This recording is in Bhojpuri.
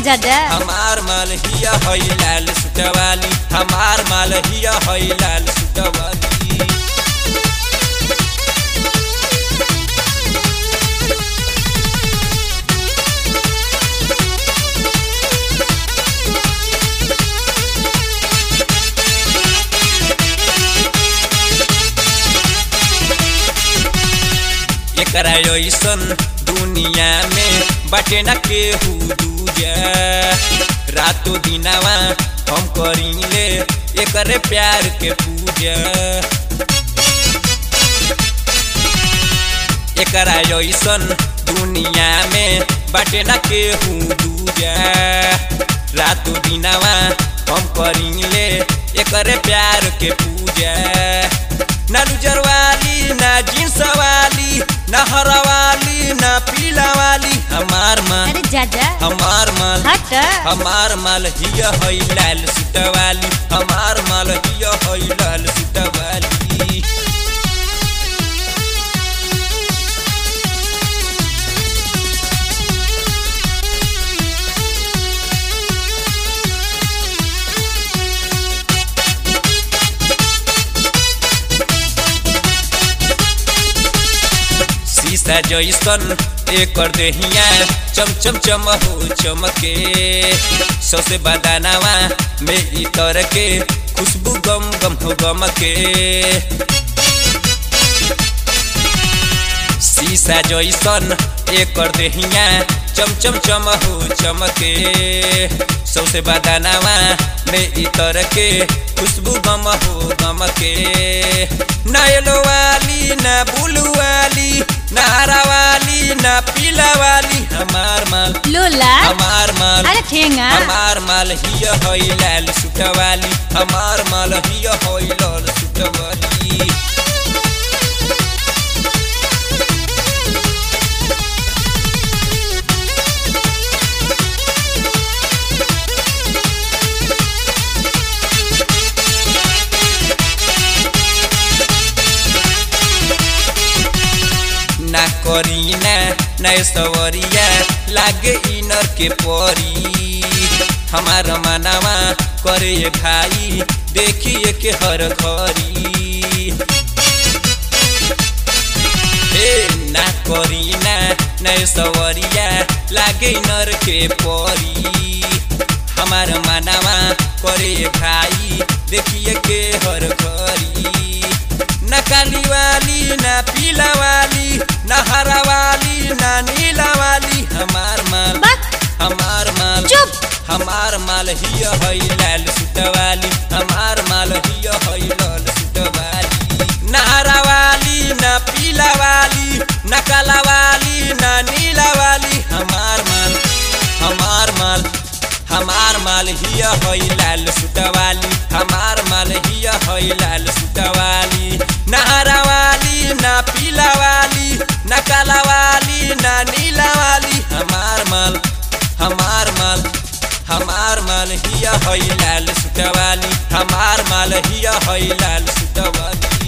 दादा हमार माल हिया हई लाल सुटवाली हमार माल हिया हई लाल सुटवाली एकरा ऐसन दुनिया में बाटे न केहू दूजा रातो दिनावा हम करीले एकरे प्यार के पूजा एकरा ऐसन दुनिया में बाटे न केहू दूजा रातो दिनावा हम करीले एकरे प्यार के पूजा ना लुजर वाली ना जींस वाली ना हरा वाली ना पीला वाली हमार माल अरे दादा हमार माल हट हमार माल हिया हई लाल सुटवाली हमार माल हिया हई लाल सुटवाली शीशा जैसन एकर देहिया चम चम चम हो चमके सौसे बदानावा में इतर के खुशबू गम गम हो गम के शीशा जैसन एकर देहिया चम चम चम हो चमके सौसे बदानावा में इतर के खुशबू गम हो गम के ना येलो वाली ना ब्लू वाली ना हरा वाली ना पीला वाली हमार माल लोला हमार माल अरे ठेंगा हमार माल हिया हई लाल सुटवाली हमार माल हिया हई लाल सुटवाली ना करीना ना सवरिया लागे इनर के परी हमार मनावा करे ये भाई देखिए के हर घरी ए ना करीना ना सवरिया लागे इनर के परी हमार मनावा करे ये भाई देखिए के हर घरी ना काली वाली ना पीला वाली ना हरा वाली ना नीला वाली हमार माल बस हमार माल चुप हमार माल हिया हई लाल सुटवाली हमार माल हिया हई लाल सुटवाली ना हरा वाली ना पीला वाली ना काला वाली ना नीला वाली हमार माल हमार माल हमार माल हिया हई लाल सुटवाली हमार माल हिया हई लाल सुटवाली ना हरा वाली ना पीला वाली ना काला वाली ना नीला वाली हमार माल हमार माल हमार माल हिया हई लाल सुटवाली हमार माल हिया हई लाल सुटवाली